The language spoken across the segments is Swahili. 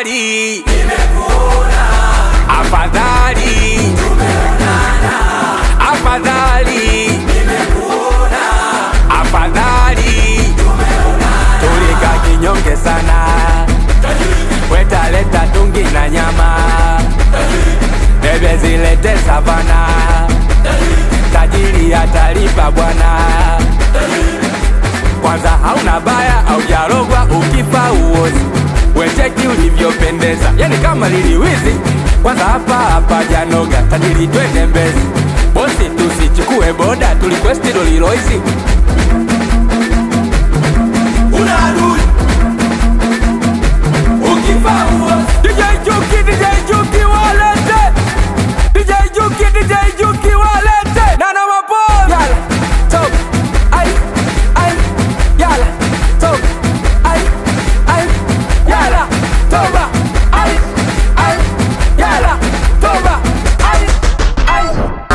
afadhali afadhali afadhali afadhali tulika kinyonge sana wetaleta tungi na nyama bebe zilete savana tajiri atalipa bwana kwanza hauna baya aujarogwa ukifa uozi wecheki ulivyopendeza yani kama liliwizi kwanza hapa hapa janoga tajiri twende mbezi bosi tusichukue boda tulikwesti loliloizi una adui ukifa uozi DJ Juki, DJ Juki walete DJ Juki, DJ Juki walete Nana mapo Yala, top, ay, ay Yala, top, ay, ay Yala, toba, ay, ay Yala, toba, ay, ay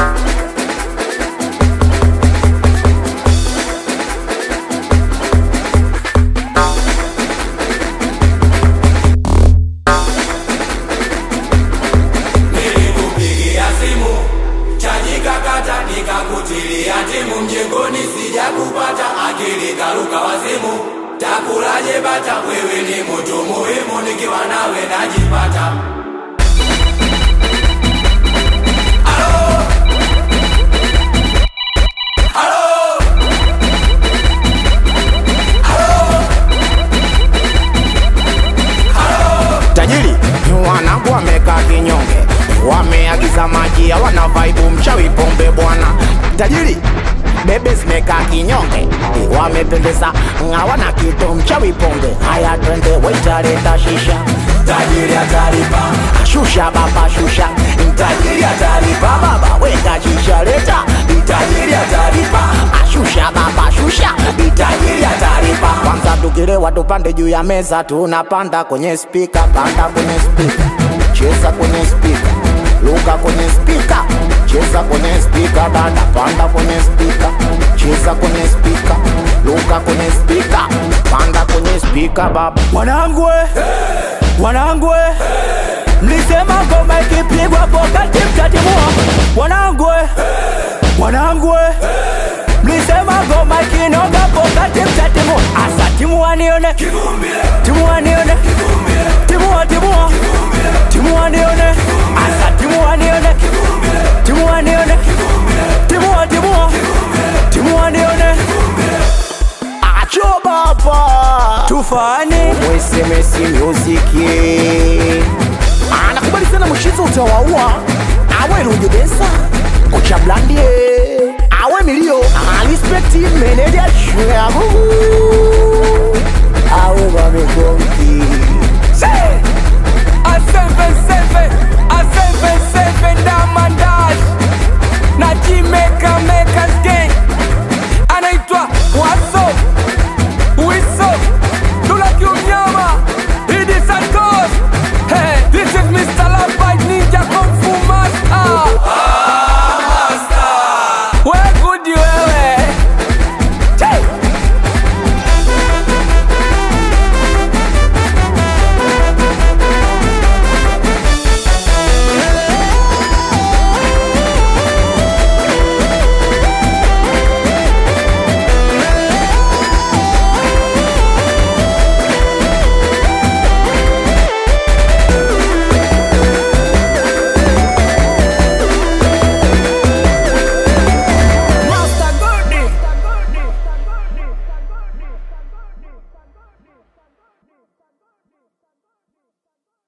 nilikupigia simu chaji kakata nikakutilia timu mjengoni sijakupata akili karuka wazimu takulaje bata wewe ni mtu muhimu nikiwa nawe najipata Halo? Halo? tajiri wanangu wamekaa kinyonge wameagiza maji hawana vaibu mchawi pombe bwana tajiri bebe zimekaa kinyonge wamependeza hawana kitu mchawi pombe haya twende waitaleta shisha tajiri atalipa shusha baba shusha tajiri atalipa baba weka shisha leta tajiri atalipa ashusha baba shusha tajiri atalipa kwanza tukilewa tupande juu ya meza tunapanda kwenye spika panda kwenye spika cheza kwenye spika luka kwenye spika cheza kwenye spika dada panda kwenye spika cheza kwenye spika luka kwenye spika panda kwenye spika baba Wanangwe, wanangwe, mlisema ngoma ikipigwa pokati mtatimua. Wanangwe, wanangwe, mlisema ngoma ikinoga pokati mtatimua. Asa timua nione, timua nione, timua timua, timua nione, asa timua nione, timua nione, timua timua, timua nione, acho baba tufani mwesemesi muziki anakubali sana mshizo utawaua awe rujudensa kocha blandie awe milio alispekti meneja shwe